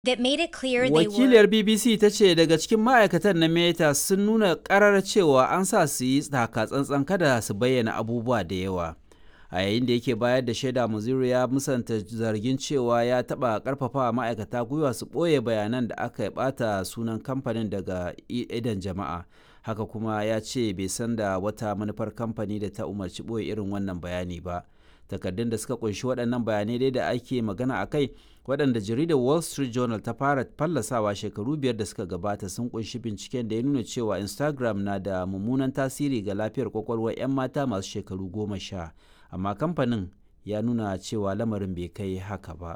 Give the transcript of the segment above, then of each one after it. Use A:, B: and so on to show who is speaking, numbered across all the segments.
A: that made it clear they were
B: Wakiliyar BBC ta ce daga cikin ma'aikatan na Meta sun nuna karar cewa an sa su yi taka tsantsan kada su bayyana abubuwa da yawa. A yayin da yake bayar da shaida Muzuru ya musanta zargin cewa ya taɓa ƙarfafa ma'aikata gwiwa su ɓoye bayanan da aka ɓata sunan kamfanin daga idan jama'a. Haka kuma ya ce bai san da wata manufar kamfani da ta umarci ɓoye irin wannan bayani ba. takardun da suka kunshi waɗannan bayanai dai da ake magana a kai waɗanda jaridar wall street journal ta fara fallasawa shekaru biyar da suka gabata sun kunshi binciken da ya nuna cewa instagram na da mummunan tasiri ga lafiyar kwakwalwar 'yan mata masu shekaru goma sha amma kamfanin ya nuna cewa lamarin bai kai haka ba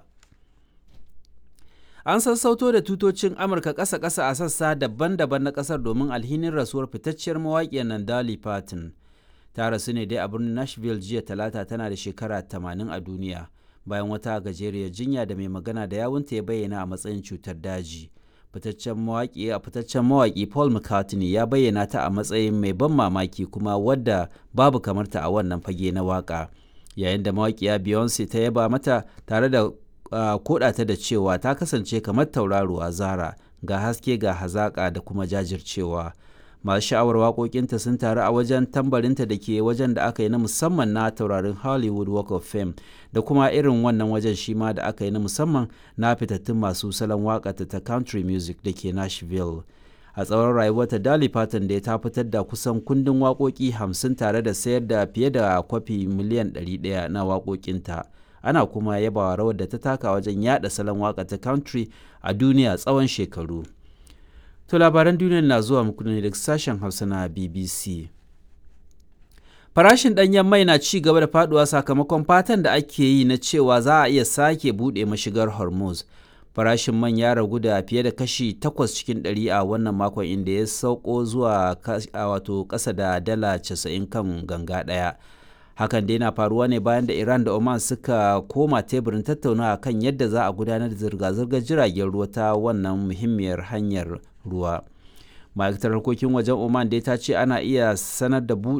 B: an sassauto da tutocin amurka ƙasa-ƙasa a sassa daban-daban na ƙasar domin alhinin rasuwar fitacciyar mawaƙiyar nan Dolly Parton. ta rasu ne dai a birnin nashville jiya talata tana da shekara 80 a duniya bayan wata gajeriyar jinya da mai magana da yawunta ya bayyana a matsayin cutar daji fitaccen mawaƙi a fitaccen mawaƙi paul mccartney ya bayyana ta a matsayin mai ban mamaki kuma wadda babu kamarta a wannan fage na waƙa yayin da mawaƙiya beyonce ta yaba mata tare da uh, koda ta da cewa ta kasance kamar tauraruwa zara ga haske ga hazaƙa da kuma jajircewa masu sha'awar waƙoƙinta sun taru a wajen tambarinta da ke wajen da aka yi na musamman na taurarin hollywood walk of fame da kuma irin wannan wajen shi ma da aka yi na musamman na fitattun masu salon waƙata ta country music da ke nashville a tsawon rayuwarta Dolly Parton da ta fitar da kusan kundin waƙoƙi hamsin tare da sayar da fiye da kwafi miliyan 100 na waƙoƙinta ana kuma yabawa rawar da ta taka wajen yada salon waƙa ta country a duniya tsawon shekaru To labaran duniya na zuwa muku ne daga sashen Hausa na BBC. Farashin ɗanyen mai na ci gaba da faduwa sakamakon fatan da ake yi na cewa za a iya sake buɗe mashigar Hormuz. Farashin man ya ragu da fiye da kashi 8 cikin 100 a wannan makon inda ya sauko zuwa wato ƙasa da dala 90 kan ganga ɗaya. Hakan dai na faruwa ne bayan da Iran da Oman suka koma teburin tattaunawa kan yadda za a gudanar da zirga-zirgar jiragen ruwa ta wannan muhimmiyar hanyar ruwa. ma'aikatar harkokin wajen oman dai ta ce ana iya sanar da buɗe